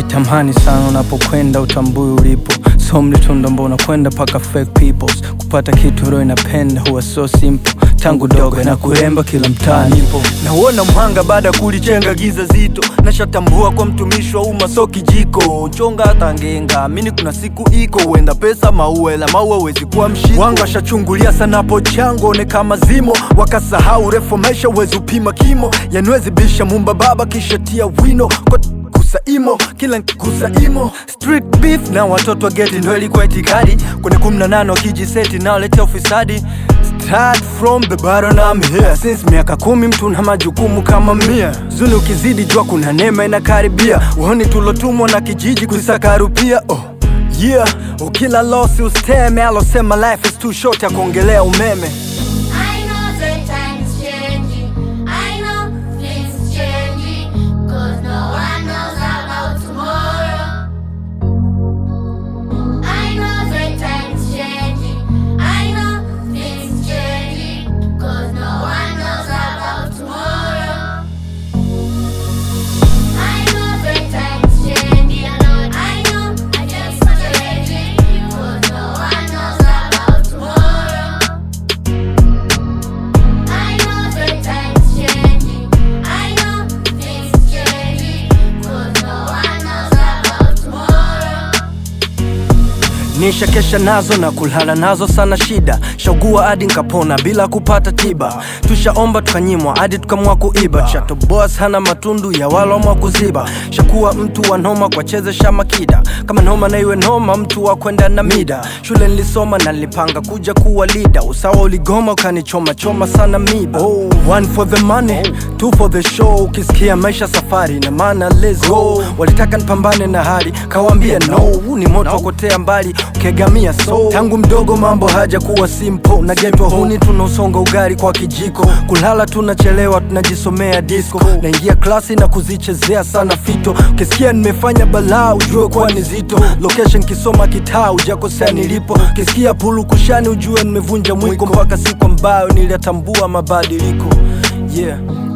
tamani sana unapokwenda utambui ulipo so mlitunda mbona kwenda paka fake peoples kupata kitu roho inapenda huwa so simple tangu dogo na kuremba kila mtaa nipo nauona mhanga baada ya kulichenga giza zito nashatambua kwa mtumishi wa umma so kijiko chonga hata ngenga amini kuna siku iko huenda pesa maua ila maua wezi kuwa mshiko wanga washachungulia sana po chango one kama zimo wakasahau refu maisha wezi upima kimo yanwezi bisha mumba baba kisha tia wino kwa kusaimo kila nkusaimo street beef na watoto wa geti ndo ilikuwa itikadi kwenye kumi na nane wakijiseti naoletea ufisadi Start from the bottom I'm here Since miaka kumi mtu na majukumu kama mia Zuni ukizidi jua kuna neema inakaribia Uoni tulotumwa na kijiji kusakarupia oh. Yeah, ukila losi usteme alosema life is too short ya kuongelea umeme I know the time's changing. I know things changing. Cause no one knows about tomorrow. I know the time's changing. I know things changing. Cause no one knows about tomorrow. I know the time's changing. I know I just changing. Cause no one knows about tomorrow. I know the time's changing. I know things changing. Cause no one knows about tomorrow. Nisha kesha nazo na kulala nazo sana shida shaugua hadi nkapona bila kupata tiba tushaomba tukanyimwa hadi tukamwa kuiba chato boss hana matundu ya walomwa kuziba shakuwa mtu wa noma kwa chezesha makida kama noma na iwe noma mtu wa kwenda na mida shule nilisoma na nilipanga kuja kuwa lida usawa uligoma ukanichoma choma sana miba oh, one for the money two for the show ukisikia maisha safari na maana let's go walitaka nipambane na hali kawambia no huu ni moto wa kutea mbali ukegamia so tangu mdogo mambo haja kuwa simple na getwa huni tunausonga ugari kwa kijiko kulala tunachelewa tunajisomea disco naingia klasi na kuzichezea sana fito ukisikia nimefanya balaa ujue kuwa ni zito location kisoma kitaa ujakosea nilipo ukisikia pulu kushani ujue nimevunja mwiko mpaka siku ambayo niliyatambua mabadiliko yeah